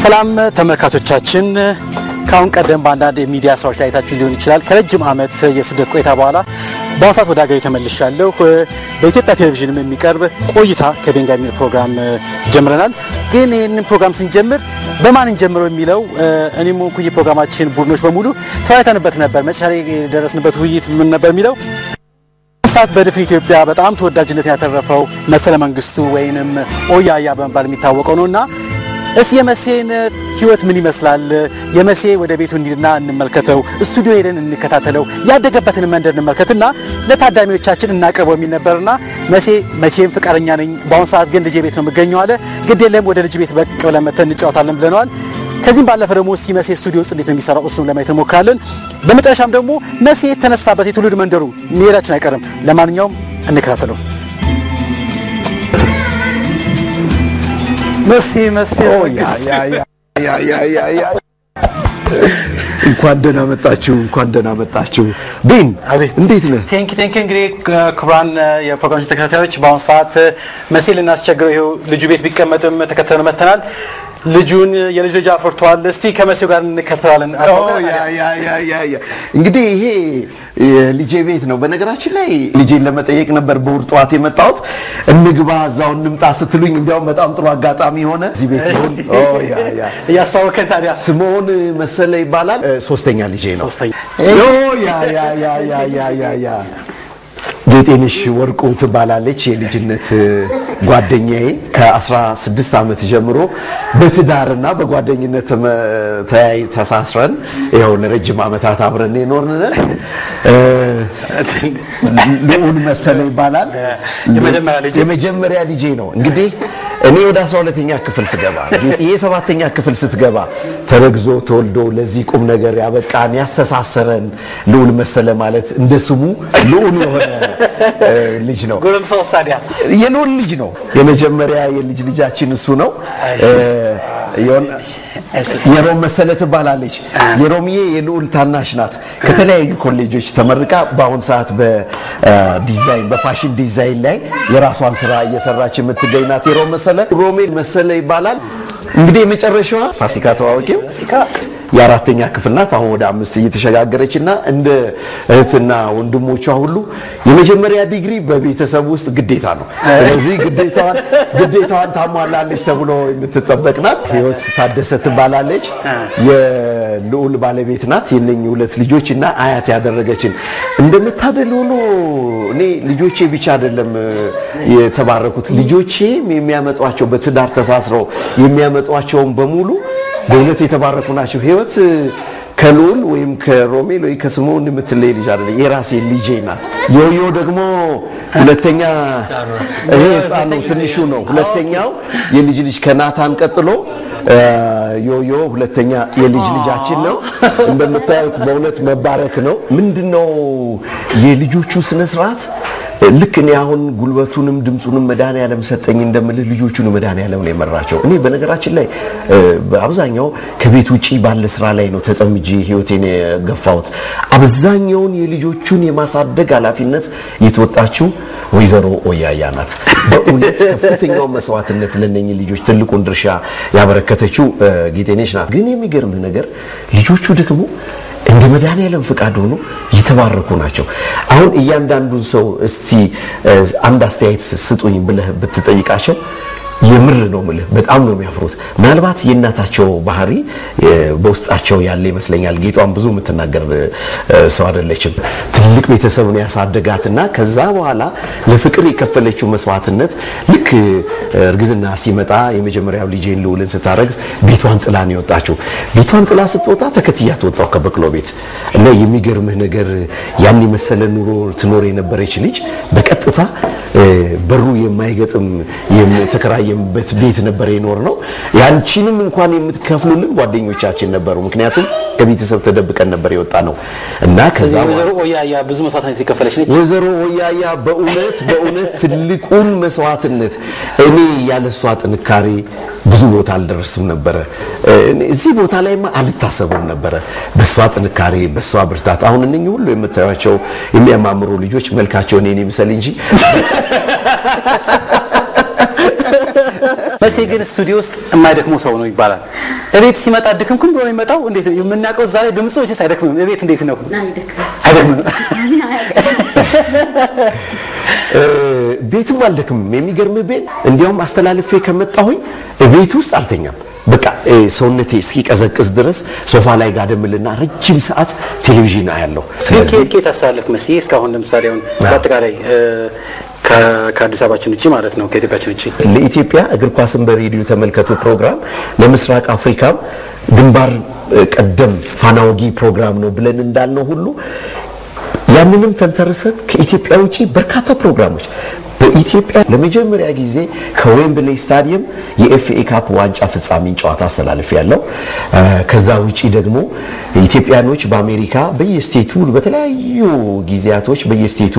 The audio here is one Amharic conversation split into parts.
ሰላም ተመልካቾቻችን፣ ከአሁን ቀደም በአንዳንድ የሚዲያ ስራዎች ላይ አይታችሁ ሊሆን ይችላል። ከረጅም ዓመት የስደት ቆይታ በኋላ በአሁኑ ሰዓት ወደ ሀገሬ ተመልሻለሁ። በኢትዮጵያ ቴሌቪዥንም የሚቀርብ ቆይታ ከቤንጋ የሚል ፕሮግራም ጀምረናል። ግን ይህንን ፕሮግራም ስንጀምር በማን እንጀምረው የሚለው እኔም ሆንኩኝ የፕሮግራማችን ቡድኖች በሙሉ ተወያይተንበት ነበር። መጨረሻ ላይ የደረስንበት ውይይት ምን ነበር የሚለው ሰዓት በድፍን ኢትዮጵያ በጣም ተወዳጅነትን ያተረፈው መሰለ መንግስቱ ወይንም ኦያያ በመባል የሚታወቀው ነው እና እስቲ የመሴን ህይወት ምን ይመስላል? የመሴ ወደ ቤቱ እንሂድና እንመልከተው፣ ስቱዲዮ ሄደን እንከታተለው፣ ያደገበትን መንደር እንመልከትና ለታዳሚዎቻችን እናቅርበው የሚል ነበርና መሴ መቼም ፍቃደኛ ነኝ፣ በአሁኑ ሰዓት ግን ልጄ ቤት ነው የምገኘው አለ። ግድ የለም ወደ ልጅ ቤት በቅ ብለን መተን እንጫወታለን ብለነዋል። ከዚህም ባለፈ ደግሞ እስቲ መሴ ስቱዲዮ ውስጥ እንዴት ነው የሚሰራው እሱም ለማየት እንሞክራለን። በመጨረሻም ደግሞ መሴ የተነሳበት የትውልድ መንደሩ መሄዳችን አይቀርም። ለማንኛውም እንከታተለው። መሴ መሴ እንኳን ደህና መጣችሁ፣ እንኳን ደህና መጣችሁ። ቤን አቤት እንዴት ነህ? ቴንክ ቴንክ እንግዲህ ክቡራን የፕሮግራም ተከታታዮች በአሁኑ ሰዓት መሴ ልናስቸግረው ይኸው ልጁ ቤት ቢቀመጥም ተከትለን መተናል። ልጁን የልጅ ልጅ አፍርቷል። እስቲ ከመሴው ጋር እንከተላለን። እንግዲህ ይሄ የልጄ ቤት ነው። በነገራችን ላይ ልጄን ለመጠየቅ ነበር በእሑድ ጠዋት የመጣሁት። እንግባ እዛው እንምጣ ስትሉኝ እንዲያውም በጣም ጥሩ አጋጣሚ ሆነ። እዚህ ቤት ይሁን እያስታወከን ታዲያ ስምዖን መሰለ ይባላል። ሶስተኛ ልጄ ነው። ሶስተኛ ኦ ያ ያ ያ ያ ያ ያ ያ ጌጤንሽ ወርቁ ትባላለች። የልጅነት ጓደኛዬ ከ16 ዓመት ጀምሮ በትዳርና በጓደኝነት ተመ- ተያይ ተሳስረን ይኸው ለረጅም ዓመታት አብረን የኖርን ነን። ልዑል መሰለ ይባላል። የመጀመሪያ ልጅ የመጀመሪያ ልጄ ነው። እንግዲህ እኔ ወደ 12ኛ ክፍል ስገባ ጌጤ ሰባተኛ ክፍል ስትገባ ተረግዞ ተወልዶ ለዚህ ቁም ነገር ያበቃን ያስተሳሰረን ልዑል መሰለ ማለት እንደ ስሙ ልዑል የሆነ እ, ልጅ ነው። ጎረምሳ ውስጥ ታዲያ የልዑል ልጅ ነው። የመጀመሪያ የልጅ ልጃችን እሱ ነው። እ, የሆነ- የሮም መሰለ ትባላለች። የሮምዬ የልዑል ታናሽ ናት። ከተለያዩ ኮሌጆች ተመርቃ በአሁን ሰዓት በዲዛይን በፋሽን ዲዛይን ላይ የራሷን ስራ እየሰራች የምትገኝ ናት። የሮም መሰለ ሮሜል መሰለ ይባላል። እንግዲህ የመጨረሻዋ ፋሲካ ተዋወቂው የአራተኛ ክፍል ናት። አሁን ወደ አምስት እየተሸጋገረች እና እንደ እህትና ወንድሞቿ ሁሉ የመጀመሪያ ዲግሪ በቤተሰብ ውስጥ ግዴታ ነው። ስለዚህ ግዴታዋን ግዴታዋን ታሟላለች ተብሎ የምትጠበቅ ናት። ህይወት ታደሰ ትባላለች። የልዑል ባለቤት ናት። የነኚህ ሁለት ልጆች እና አያት ያደረገችን እንደምታደል ሆኖ እኔ ልጆቼ ብቻ አይደለም እ, የተባረኩት ልጆቼም የሚያመጧቸው በትዳር ተሳስረው የሚያመጧቸውን በሙሉ በእውነት የተባረኩ ናቸው። ህይወት እ, ከልዑል ወይም ከሮሜል ወይ ከስምዖን የምትለይ ልጅ አይደለም፣ የራሴ ልጄ ናት። ዮዮ ደግሞ ሁለተኛ ይሄ ህፃኑ ትንሹ ነው። ሁለተኛው የልጅ ልጅ ከናታን ቀጥሎ እ, ዮዮ ሁለተኛ የልጅ ልጃችን ነው። እንደምታዩት በእውነት መባረክ ነው። ምንድነው የልጆቹ ስነ ስርዓት ልክ እኔ አሁን ጉልበቱንም ድምፁንም መድኃኒዓለም ሰጠኝ እንደምልህ ልጆቹን መድኃኒዓለም ነው የመራቸው። እኔ በነገራችን ላይ እ, በአብዛኛው ከቤት ውጪ ባለ ስራ ላይ ነው ተጠምጄ ህይወቴን የገፋሁት። አብዛኛውን የልጆቹን የማሳደግ ኃላፊነት የተወጣችው ወይዘሮ ኦያያ ናት። በእውነት ከፍተኛውን መስዋዕትነት ለነኚህ ልጆች ትልቁን ድርሻ ያበረከተችው እ, ጌጤነሽ ናት። ግን የሚገርምህ ነገር ልጆቹ ደግሞ እንደ መድኃኒዓለም ፍቃድ ሆኖ የተባረኩ ናቸው። አሁን እያንዳንዱን ሰው እስቲ እ, አንድ አስተያየት ስጡኝ ብለህ ብትጠይቃቸው የምር ነው ምልህ በጣም ነው የሚያፍሩት። ምናልባት የእናታቸው ባህሪ እ, በውስጣቸው ያለ ይመስለኛል። ጌጧን ብዙ የምትናገር እ, ሰው አይደለችም። ትልቅ ቤተሰብ ነው ያሳደጋትና ከዛ በኋላ ለፍቅር የከፈለችው መስዋዕትነት ልክ እ, እርግዝና ሲመጣ የመጀመሪያው ልጄን ልዑልን ስታረግዝ ቤቷን ጥላ ነው የወጣችው። ቤቷን ጥላ ስትወጣ ተከትያት ወጣው ከበቅሎ ቤት እና የሚገርምህ ነገር ያን የመሰለ ኑሮ ትኖር የነበረች ልጅ በቀጥታ እ፣ በሩ የማይገጥም የተከራየንበት ቤት ነበር የኖር ነው። ያንቺንም እንኳን የምትከፍሉልን ጓደኞቻችን ነበሩ። ምክንያቱም ከቤተሰብ ተደብቀን ነበር የወጣ ነው እና ከዛ ስለዚህ በኋላ ወይዘሮ ኦያያ ብዙ መስዋዕትነት የከፈለች ነች። ወይዘሮ ሆያያ በእውነት በእውነት ትልቁን መስዋዕትነት እኔ ያለሷ ጥንካሬ ብዙ ቦታ አልደረስም ነበረ። እኔ እዚህ ቦታ ላይማ አልታሰብም ነበረ። በሷ ጥንካሬ፣ በሷ ብርታት አሁን እነኚህ ሁሉ የምታዩቸው የሚያማምሩ ልጆች መልካቸው እኔን ይምሰል እንጂ መቼ ግን ስቱዲዮ ውስጥ የማይደክመው ሰው ነው ይባላል። እቤት ሲመጣ ድክምክም ብሎ ነው የሚመጣው። እንዴት ነው የምናውቀው? እዛ ላይ ድምፁ ወይስ አይደክምም? እቤት እንዴት ነው? አይደክምም። ቤትም አልደክምም። የሚገርም ቤት እንዲያውም አስተላልፌ ከመጣሁኝ ቤት ውስጥ አልተኛም። በቃ ሰውነቴ እስኪቀዘቅዝ ድረስ ሶፋ ላይ ጋደምልና ረጅም ሰዓት ቴሌቪዥን አያለሁ። ግን ከየት ከየት አስተላለፍ መስዬ እስካሁን ለምሳሌ አሁን በአጠቃላይ ከአዲስ አበባችን ውጭ ማለት ነው ከኢትዮጵያችን ውጭ ለኢትዮጵያ እግር ኳስን በሬዲዮ ተመልከቱ ፕሮግራም ለምስራቅ አፍሪካም ግንባር ቀደም ፋናወጊ ፕሮግራም ነው ብለን እንዳልነው ሁሉ ያንንም ተንተርሰን ከኢትዮጵያ ውጪ በርካታ ፕሮግራሞች በኢትዮጵያ ለመጀመሪያ ጊዜ ከዌምብሌይ ስታዲየም የኤፍኤ ካፕ ዋንጫ ፍጻሜን ጨዋታ አስተላልፍ ያለው። ከዛ ውጪ ደግሞ ኢትዮጵያኖች በአሜሪካ በየስቴቱ በተለያዩ ጊዜያቶች በየስቴቱ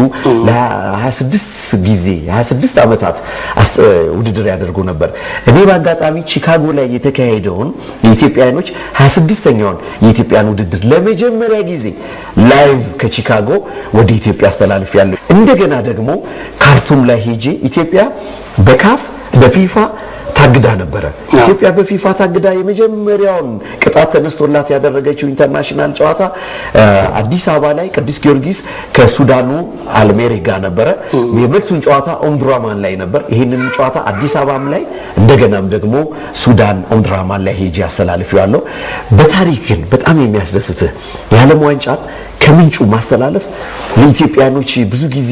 ለ26 ጊዜ 26 ዓመታት ውድድር ያደርጉ ነበር። እኔ በአጋጣሚ ቺካጎ ላይ የተካሄደውን የኢትዮጵያኖች 26ኛውን የኢትዮጵያን ውድድር ለመጀመሪያ ጊዜ ላይቭ ከቺካጎ ወደ ኢትዮጵያ አስተላልፍ ያለው። እንደገና ደግሞ ካርቱም ላይ ሄጄ ኢትዮጵያ በካፍ በፊፋ ታግዳ ነበረ። ኢትዮጵያ በፊፋ ታግዳ የመጀመሪያውን ቅጣት ተነስቶላት ያደረገችው ኢንተርናሽናል ጨዋታ አዲስ አበባ ላይ ቅዱስ ጊዮርጊስ ከሱዳኑ አልሜሪክ ጋር ነበረ። የመልሱን ጨዋታ ኦምድራማን ላይ ነበር። ይህንን ጨዋታ አዲስ አበባም ላይ እንደገናም ደግሞ ሱዳን ኦምድራማን ላይ ሄጄ አስተላልፌዋለሁ። በታሪክ ግን በጣም የሚያስደስትህ የዓለም ዋንጫን ከምንጩ ማስተላለፍ ለኢትዮጵያኖች ብዙ ጊዜ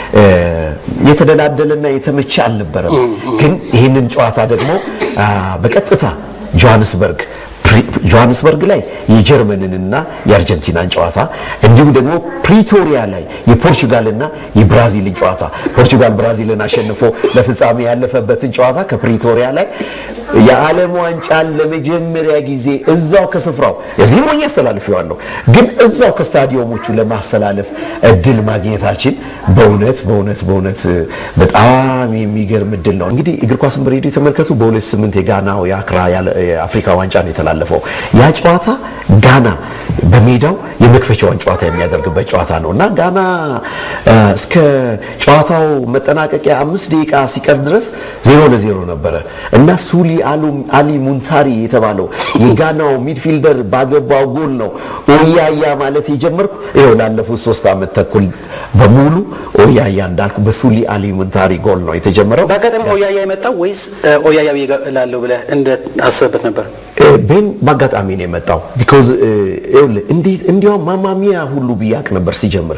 የተደላደለና የተመቸ አልነበረም። ግን ይህንን ጨዋታ ደግሞ በቀጥታ ጆሃንስበርግ ጆሃንስበርግ ላይ የጀርመንንና የአርጀንቲናን ጨዋታ እንዲሁም ደግሞ ፕሪቶሪያ ላይ የፖርቹጋልና የብራዚልን ጨዋታ ፖርቹጋል ብራዚልን አሸንፎ ለፍጻሜ ያለፈበትን ጨዋታ ከፕሪቶሪያ ላይ የዓለም ዋንጫን ለመጀመሪያ ጊዜ እዛው ከስፍራው እዚህ ሆኜ አስተላልፌዋለሁ፣ ግን እዛው ከስታዲየሞቹ ለማስተላለፍ እድል ማግኘታችን በእውነት በእውነት በእውነት በጣም የሚገርም እድል ነው። እንግዲህ እግር ኳስን በሬዲዮ የተመልከቱ በሁለት ስምንት የጋናው የአክራ የአፍሪካ ዋንጫ ነው የተላለፈው። ያ ጨዋታ ጋና በሜዳው የመክፈቻውን ጨዋታ የሚያደርግበት ጨዋታ ነው እና ጋና እስከ ጨዋታው መጠናቀቂያ አምስት ደቂቃ ሲቀር ድረስ ዜሮ ለዜሮ ነበረ እና ሱሊ አሊ ሙንታሪ የተባለው የጋናው ሚድፊልደር ባገባው ጎል ነው ኦያያ ማለት የጀመርኩ ይኸው ላለፉት ሶስት ዓመት ተኩል በሙሉ ኦያያ እንዳልኩ በሱሊ አሊ ሙንታሪ ጎል ነው የተጀመረው። በአጋጣሚ ኦያያ የመጣው ወይስ ኦያያ ላለው ብለህ እንዳስበበት ነበር? ቤን በአጋጣሚ ነው የመጣው። ቢኮዝ እንዴት እንዲያውም ማማሚያ ሁሉ ብያቅ ነበር ሲጀምር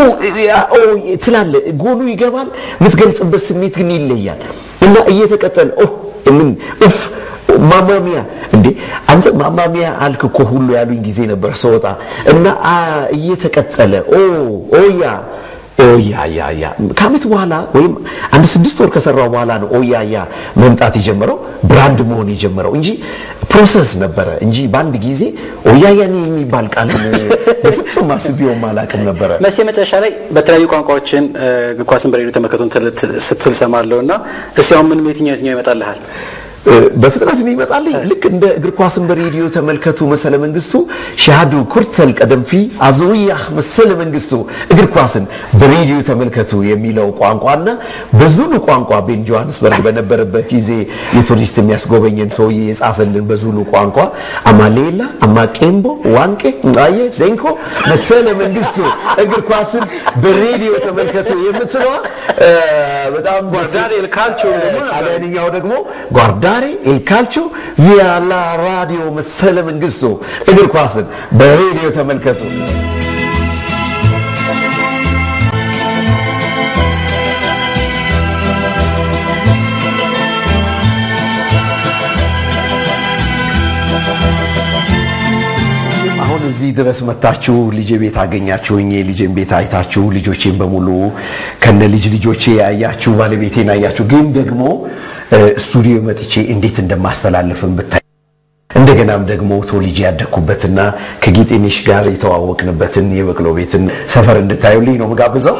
ትላለ ጎሉ ይገባል፣ የምትገልጽበት ስሜት ግን ይለያል እና እየተቀጠለ ምን ኡፍ ማማሚያ እንዴ አንተ ማማሚያ አልክ እኮ ሁሉ ያሉኝ ጊዜ ነበር ስወጣ እና እየተቀጠለ ኦ ኦያ ኦያያያ ከዓመት በኋላ ወይም አንድ ስድስት ወር ከሰራው በኋላ ነው ኦያያ መምጣት የጀመረው ብራንድ መሆን የጀመረው እንጂ ፕሮሰስ ነበረ እንጂ በአንድ ጊዜ ኦያያን የሚባል ቃል በፍጹም አስቤውም አላውቅም ነበረ። መቼ መጨረሻ ላይ በተለያዩ ቋንቋዎችን እግር ኳስን በሬዲዮ ተመልከቱን ስትል ሰማለሁ እና እስኪ አሁን ምንም የትኛው የትኛው ይመጣልሃል? በፍጥነት የሚመጣልኝ ልክ እንደ እግር ኳስን በሬዲዮ ተመልከቱ መሰለ መንግስቱ ሻሃዱ ኩርተል ቀደምፊ አዞያህ መሰለ መንግስቱ እግር ኳስን በሬዲዮ ተመልከቱ የሚለው ቋንቋና በዙሉ ቋንቋ ቤን ጆሃንስበርግ በነበረበት ጊዜ የቱሪስት የሚያስጎበኘን ሰውዬ የጻፈልን በዙሉ ቋንቋ አማሌላ አማቄምቦ ዋንቄ አየ ዜንኮ መሰለ መንግስቱ እግር ኳስን በሬዲዮ ተመልከቱ የምትለዋ በጣም ጓርዳሬ ኤል ካልቾ ደግሞ ጣሊያንኛው ደግሞ ጓርዳሬ ኤል ካልቾ ቪያላ ራዲዮ መሰለ መንግስቱ እግር ኳስን በሬዲዮ ተመልከቱ። አሁን እዚህ ድረስ መታችሁ ልጄ ቤት አገኛችሁኝ። ልጄን ቤት አይታችሁ ልጆቼን በሙሉ ከነ ልጅ ልጆቼ ያያችሁ ባለቤቴን አያችሁ። ግን ደግሞ ስቱዲዮ መጥቼ እንዴት እንደማስተላልፍም ብታይ እንደገናም ደግሞ ተወልጄ ያደግኩበትና ከጌጤነሽ ጋር የተዋወቅንበትን የበቅሎ ቤትን ሰፈር እንድታዩልኝ ነው ምጋብዘው።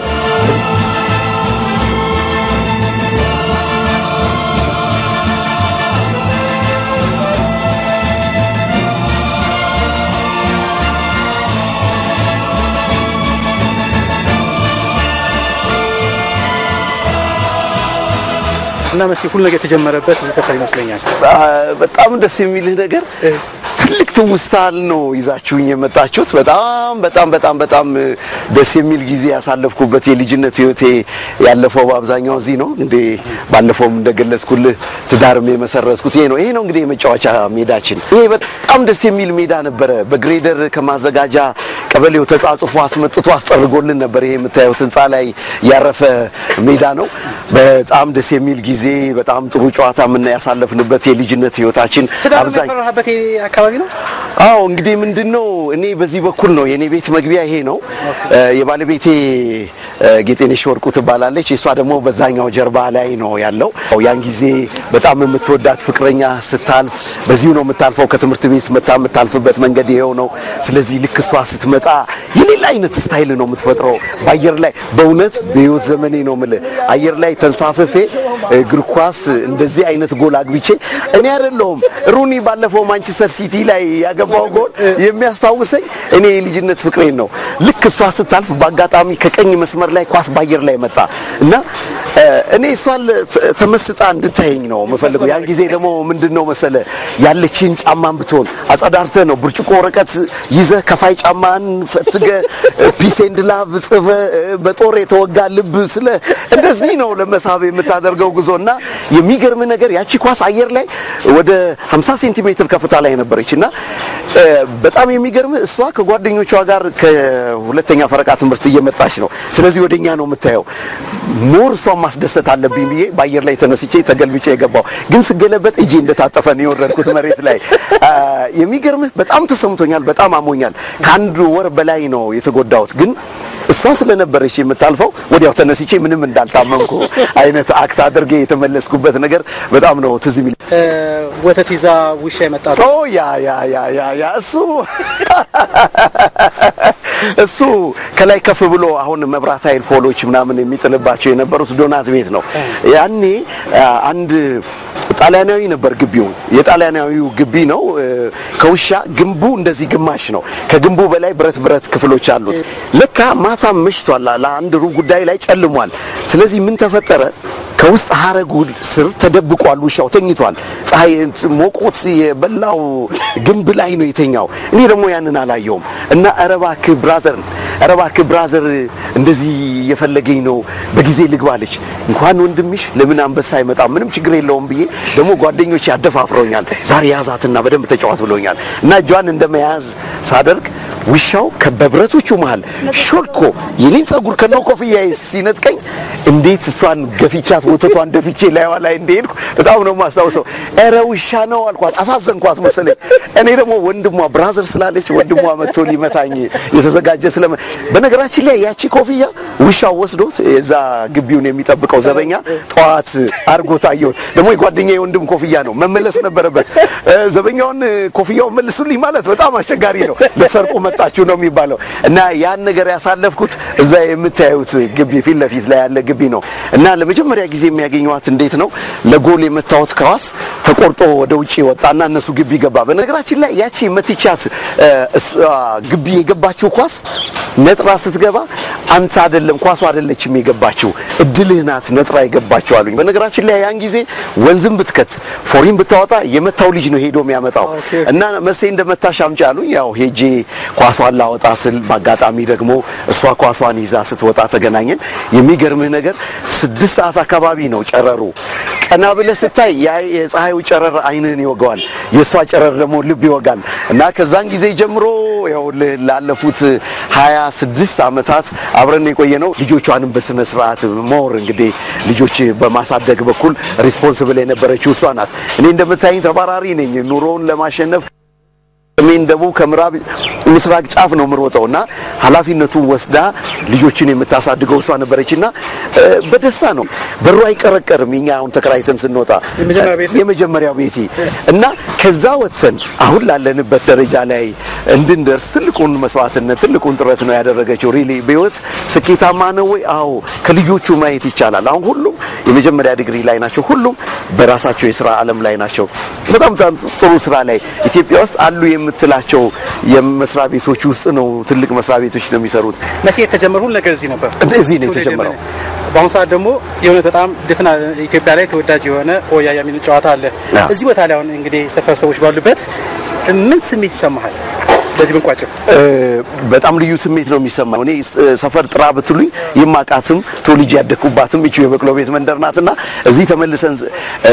እና መስ ሁሉ ነገር የተጀመረበት እዚህ ሰፈር ይመስለኛል። በጣም ደስ የሚልህ ነገር ትልቅ ትውስታል ነው ይዛችሁኝ የመጣችሁት። በጣም በጣም በጣም በጣም ደስ የሚል ጊዜ ያሳለፍኩበት የልጅነት ህይወቴ ያለፈው በአብዛኛው እዚህ ነው። እንዴ ባለፈውም እንደገለጽኩልህ ትዳርም የመሰረትኩት ይሄ ነው። ይሄ ነው እንግዲህ የመጫወቻ ሜዳችን። ይሄ በጣም ደስ የሚል ሜዳ ነበረ። በግሬደር ከማዘጋጃ ቀበሌው ተጻጽፎ አስመጥቶ አስጠርጎልን ነበር። ይሄ የምታዩት ህንፃ ላይ ያረፈ ሜዳ ነው። በጣም ደስ የሚል ጊዜ፣ በጣም ጥሩ ጨዋታ ምን ያሳለፍንበት የልጅነት ህይወታችን ትዳር አብዛኝ የፈራህበት አካባቢ ነው። አዎ እንግዲህ ምንድነው እኔ በዚህ በኩል ነው የኔ ቤት መግቢያ ይሄ ነው። የባለቤቴ ጌጤነሽ ወርቁ ትባላለች። እሷ ደግሞ በዛኛው ጀርባ ላይ ነው ያለው። ያን ጊዜ በጣም የምትወዳት ፍቅረኛ ስታልፍ በዚሁ ነው የምታልፈው። ከትምህርት ቤት መታ የምታልፍበት መንገድ ይሄው ነው። ስለዚህ ልክ እሷ ስትመጣ የሌላ አይነት ስታይል ነው የምትፈጥረው በአየር ላይ በእውነት በህይወት ዘመኔ ነው የምልህ አየር ላይ ተንሳፍፌ እግር ኳስ እንደዚህ አይነት ጎል አግብቼ እኔ አይደለሁም ሩኒ ባለፈው ማንቸስተር ሲቲ ላይ ያገባው ጎል የሚያስታውሰኝ እኔ የልጅነት ፍቅሬን ነው። ልክ እሷ ስታልፍ በአጋጣሚ ከቀኝ መስመር ላይ ኳስ በአየር ላይ መጣ እና እኔ እሷን ተመስጣ እንድታየኝ ነው የምፈልገው። ያን ጊዜ ደግሞ ምንድን ነው መሰለ ያለችን ጫማን ብትሆን አጸዳርተህ ነው ብርጭቆ ወረቀት ይዘህ ከፋይ ጫማን ፈትገ ፒስ ኤንድ ላቭ ጽፈ በጦር የተወጋ ልብ ስለ እንደዚህ ነው ለመሳብ የምታደርገው ጉዞ እና የሚገርም ነገር ያቺ ኳስ አየር ላይ ወደ 50 ሴንቲሜትር ከፍታ ላይ ነበረች እና በጣም የሚገርም እሷ ከጓደኞቿ ጋር ከሁለተኛ ፈረቃ ትምህርት እየመጣች ነው። ስለዚህ ወደኛ ነው የምታየው። ሞር እሷን ማስደሰት አለብኝ ብዬ በአየር ላይ ተነስቼ ተገልብጬ የገባው ግን ስገለበጥ እጄ እንደታጠፈ ነው የወረድኩት መሬት ላይ። የሚገርምህ በጣም ተሰምቶኛል፣ በጣም አሞኛል። ከአንድ ወር በላይ ነው የተጎዳሁት። ግን እሷ ስለነበረች የምታልፈው ወዲያው ተነስቼ ምንም እንዳልታመምኩ አይነት አክት አድርጌ የተመለስኩበት ነገር በጣም ነው ትዝ የሚል። ወተት ይዛ ውሻ የመጣ ኦ ያ ያ ያ ያ ያ እሱ እሱ ከላይ ከፍ ብሎ አሁን መብራት ኃይል ፖሎች ምናምን የሚጥልባቸው የነበሩት ዶናት ቤት ነው። ያኔ አንድ ጣሊያናዊ ነበር ግቢው። የጣሊያናዊው ግቢ ነው። ከውሻ ግንቡ እንደዚህ ግማሽ ነው። ከግንቡ በላይ ብረት ብረት ክፍሎች አሉት። ለካ ማታም መሽቷል። ለአንድ ሩብ ጉዳይ ላይ ጨልሟል። ስለዚህ ምን ተፈጠረ? ከውስጥ ሀረጉ ስር ተደብቋል። ውሻው ተኝቷል። ፀሐይ ሞቆት የበላው ግንብ ላይ ነው የተኛው። እኔ ደግሞ ያንን አላየውም እና ኧረ እባክህ ብራዘር፣ ኧረ እባክህ ብራዘር እንደዚህ የፈለገኝ ነው በጊዜ ልግባለች። እንኳን ወንድምሽ ለምን አንበሳ አይመጣም? ምንም ችግር የለውም ብዬ ደግሞ ጓደኞች ያደፋፍረውኛል። ዛሬ ያዛትና በደንብ ተጫዋት ብለውኛል እና እጇን እንደመያዝ ሳደርግ ውሻው በብረቶቹ መሃል ሾልኮ የኔን ጸጉር ከነው ኮፍያ ሲነጥቀኝ እንዴት እሷን ገፊቻት ወተቷን ደፍቼ ላይዋ ላይ እንደሄድኩ በጣም ነው የማስታውሰው። ኧረ ውሻ ነው አልኳት፣ አሳዘንኳት መሰለኝ። እኔ ደግሞ ወንድሟ ብራዘር ስላለች ወንድሟ መጥቶ ሊመታኝ የተዘጋጀ ስለ በነገራችን ላይ ያቺ ኮፍያ ውሻው ወስዶት የዛ ግቢውን የሚጠብቀው ዘበኛ ጠዋት አርጎ ታየሁት። ደግሞ የጓደኛ የወንድም ኮፍያ ነው መመለስ ነበረበት። ዘበኛውን ኮፍያውን መልሱልኝ ማለት በጣም አስቸጋሪ ነው። ለሰርቁ መጣችሁ ነው የሚባለው እና ያን ነገር ያሳለፍኩት እዛ የምታዩት ግቢ ፊት ለፊት ላይ ያለ ግቢ ነው እና ለመጀመሪያ ጊዜ የሚያገኘዋት እንዴት ነው ለጎል የመታወት ኳስ ተቆርጦ ወደ ውጪ ወጣና እነሱ ግቢ ገባ። በነገራችን ላይ ያቺ መትቻት ግቢ የገባችው ኳስ ነጥራ ስትገባ አንተ አይደለም ኳሱ አይደለችም የገባችው እድልህ ናት ነጥራ የገባችው አሉኝ። በነገራችን ላይ ያን ጊዜ ወንዝም ብትከት ፎሪን ብታወጣ የመታው ልጅ ነው ሄዶ የሚያመጣው እና መሴ እንደመታሽ አምጪ አሉኝ። ያው ሄጄ ኳሷን ላወጣ ስል በአጋጣሚ ደግሞ እሷ ኳሷን ይዛ ስትወጣ ተገናኘን። የሚገርምህ ነገር ስድስት ሰዓት አካባቢ ነው ጨረሩ። ቀና ብለህ ስታይ የፀሐዩ ጨረር አይንህን ይወጋዋል፣ የእሷ ጨረር ደግሞ ልብ ይወጋል እና ከዛን ጊዜ ጀምሮ ያው ላለፉት ሀያ ስድስት ዓመታት አብረን የቆየ ነው። ልጆቿንም በስነ ስርዓት ሞር እንግዲህ ልጆች በማሳደግ በኩል ሪስፖንስብል የነበረችው እሷ ናት። እኔ እንደምታይኝ ተባራሪ ነኝ። ኑሮውን ለማሸነፍ ሰሜን፣ ደቡብ፣ ከምዕራብ ምስራቅ ጫፍ ነው የምሮጠው እና ኃላፊነቱን ወስዳ ልጆችን የምታሳድገው እሷ ነበረችና በደስታ ነው። በሩ አይቀረቀርም። እኛ አሁን ተከራይተን ስንወጣ የመጀመሪያው ቤቴ እና ከዛ ወጥተን አሁን ላለንበት ደረጃ ላይ እንድንደርስ ትልቁን መስዋዕትነት ትልቁን ጥረት ነው ያደረገችው። ሪሊ በህይወት ስኬታማ ነው ወይ? አዎ ከልጆቹ ማየት ይቻላል። አሁን ሁሉም የመጀመሪያ ዲግሪ ላይ ናቸው። ሁሉም በራሳቸው የስራ ዓለም ላይ ናቸው። በጣም በጣም ጥሩ ስራ ላይ ኢትዮጵያ ውስጥ አሉ የምትላቸው የመስሪያ ቤቶች ውስጥ ነው። ትልቅ መስሪያ ቤቶች ነው የሚሰሩት። መቼ የተጀመረ ሁሉ ነገር እዚህ ነበር። እዚህ ነው የተጀመረው። በአሁኑ ሰዓት ደግሞ የሆነ በጣም ድፍና ኢትዮጵያ ላይ ተወዳጅ የሆነ ሆያያ የሚል ጨዋታ አለ። አዎ። እዚህ ቦታ ላይ አሁን እንግዲህ ሰፈር ሰዎች ባሉበት ምን ስሜት ይሰማሃል? በዚህ ብንቋጭው እ፣ በጣም ልዩ ስሜት ነው የሚሰማው። እኔ እ፣ ሰፈር ጥራ ብትሉኝ የማቃትም ተወልጄ ያደግኩባትም ይቺ የበቅሎ ቤት መንደር ናትና እዚህ ተመልሰን እ፣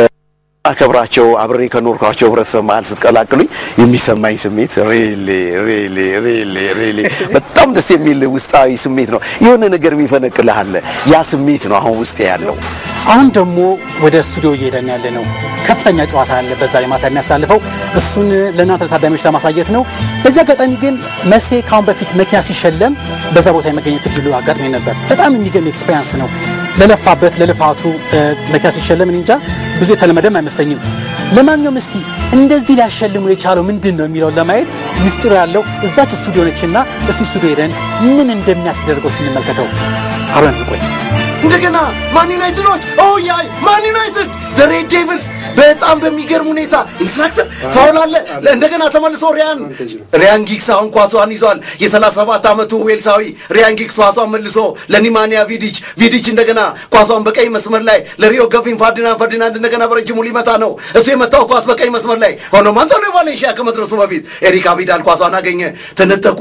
አከብራቸው አብሬ ከኖርኳቸው ህብረተሰብ መሀል ስትቀላቅሉኝ የሚሰማኝ ስሜት ሪሊ ሪሊ ሪሊ ሪሊ በጣም ደስ የሚል ውስጣዊ ስሜት ነው። የሆነ ነገር የሚፈነቅልህ አለ። ያ ስሜት ነው አሁን ውስጥ ያለው። አሁን ደግሞ ወደ ስቱዲዮ እየሄደን ያለ ነው። ከፍተኛ ጨዋታ አለ በዛ ላይ ማታ የሚያሳልፈው እሱን ለእናንተ ለታዳሚዎች ለማሳየት ነው። በዚህ አጋጣሚ ግን መሴ ካሁን በፊት መኪና ሲሸለም በዛ ቦታ የመገኘት እድሉ አጋጥሞኝ ነበር። በጣም የሚገርም ኤክስፔሪንስ ነው። ለለፋበት ለልፋቱ እ፣ መኪና ሲሸለም እኔ እንጃ ብዙ የተለመደም አይመስለኝም። ለማንኛውም እስቲ እንደዚህ ሊያሸልሙ የቻለው ምንድን ነው የሚለውን ለማየት ምስጢሩ ያለው እዛች ስቱዲዮ ነችና እስቲ ስቱዲዮ ሄደን ምን እንደሚያስደርገው ስንመልከተው አብረን እንቆይ። እንደገና ማን ዩናይትዶች ኦያይ ማን ዩናይትድ ሬድ ዴቪልስ በጣም በሚገርም ሁኔታ ኢንስትራክተር ፋውል አለ። እንደገና ተመልሶ ሪያን ሪያን ጊግስ አሁን ኳሷን ይዟል። የ37 ዓመቱ ዌልሳዊ ሪያን ጊግስ ኳሷን መልሶ ለኒማንያ ቪዲች ቪዲች እንደገና ኳሷን በቀኝ መስመር ላይ ለሪዮ ገቪን ፈርዲናንድ ፈርዲናንድ እንደገና በረጅሙ ሊመታ ነው። እሱ የመታው ኳስ በቀኝ መስመር ላይ ሆኖም አንቶኒዮ ቫሌንሺያ ከመድረሱ በፊት ኤሪክ አቢዳል ኳሷን አገኘ። ተነጠቁ።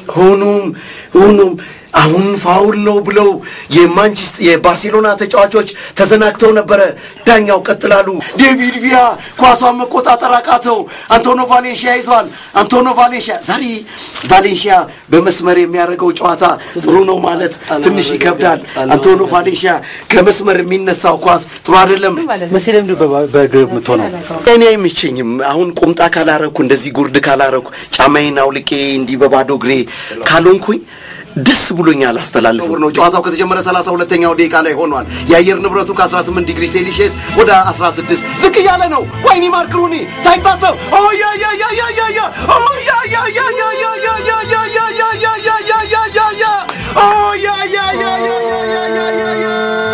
ሆኖም ሆኖም አሁን ፋውል ነው ብለው የማንቸስተር የባርሴሎና ተጫዋቾች ተዘናግተው ነበረ። ዳኛው ቀጥላሉ። ዴቪድ ቪያ ኳሷን መቆጣጠር አቃተው። አንቶኖ ቫሌንሺያ ይዟል። አንቶኖ ቫሌንሺያ ዛሬ ቫሌንሺያ በመስመር የሚያደርገው ጨዋታ ጥሩ ነው ማለት ትንሽ ይከብዳል። አንቶኖ ቫሌንሺያ ከመስመር የሚነሳው ኳስ ጥሩ አይደለም። መቼ ለምንድን ነው በእግር የምትሆነው? እኔ አይመቸኝም። አሁን ቁምጣ ካላረኩ እንደዚህ ጉርድ ካላረኩ ጫማዬን አውልቄ እንዲህ በባዶ እግሬ ካልሆንኩኝ ደስ ብሎኛል። አስተላልፍ ነው። ጨዋታው ከተጀመረ 32ኛው ደቂቃ ላይ ሆኗል። የአየር ንብረቱ ከ18 ዲግሪ ሴልሺየስ ወደ 16 ዝቅ እያለ ነው። ወይኒ ማርክ ሩኒ ሳይታሰብ ኦ ያ ያ ያ ያ ያ ያ ኦ ያ ያ ያ ያ ያ ያ ያ ያ ያ ያ ያ ያ ያ ያ ያ ያ ኦ ያ ያ ያ ያ ያ ያ ያ ያ ያ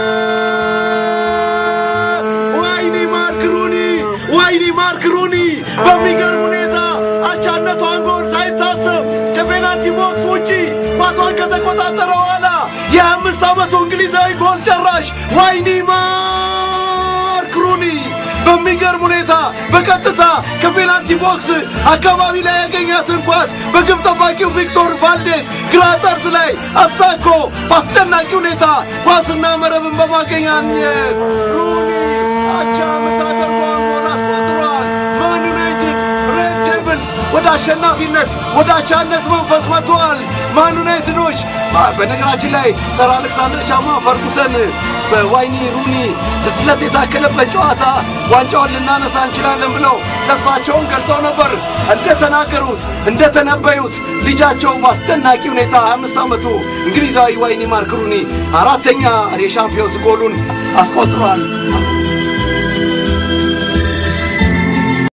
ወይኒ ማርክ ሩኒ ወይኒ ማርክ ሩኒ በሚገርም ሁኔታ አቻነቷን ጎል ሳይታሰብ ከፔናልቲ ቦክስ ውጪ ኳሷን ከተቆጣጠረ በኋላ የአምስት ዓመቱ እንግሊዛዊ ጎል ጨራሽ ዋይኒ ማርክ ሩኒ በሚገርም ሁኔታ በቀጥታ ከፔናልቲ ቦክስ አካባቢ ላይ ያገኛትን ኳስ በግብ ጠባቂው ቪክቶር ቫልዴስ ግራ ጠርዝ ላይ አሳኮ በአስደናቂ ሁኔታ ኳስና መረብን በማገኛኘት ሩኒ አቻ የምታደርገውን ጎል አስቆጥሯል። ማን ዩናይትድ ሬድ ዴቪልስ ወደ አሸናፊነት ወደ አቻነት መንፈስ መጥተዋል። ማን ዩናይትዶች በ- በነገራችን ላይ ሰር አሌክሳንደር ቻማ ፈርጉሰን በዋይኒ ሩኒ ብስለት የታከለበት ጨዋታ ዋንጫውን ልናነሳ እንችላለን ብለው ተስፋቸውን ገልጸው ነበር። እንደተናገሩት እንደተነበዩት ልጃቸው በአስደናቂ ሁኔታ 25 ዓመቱ እንግሊዛዊ ዋይኒ ማርክ ሩኒ አራተኛ የሻምፒዮንስ ጎሉን አስቆጥሯል።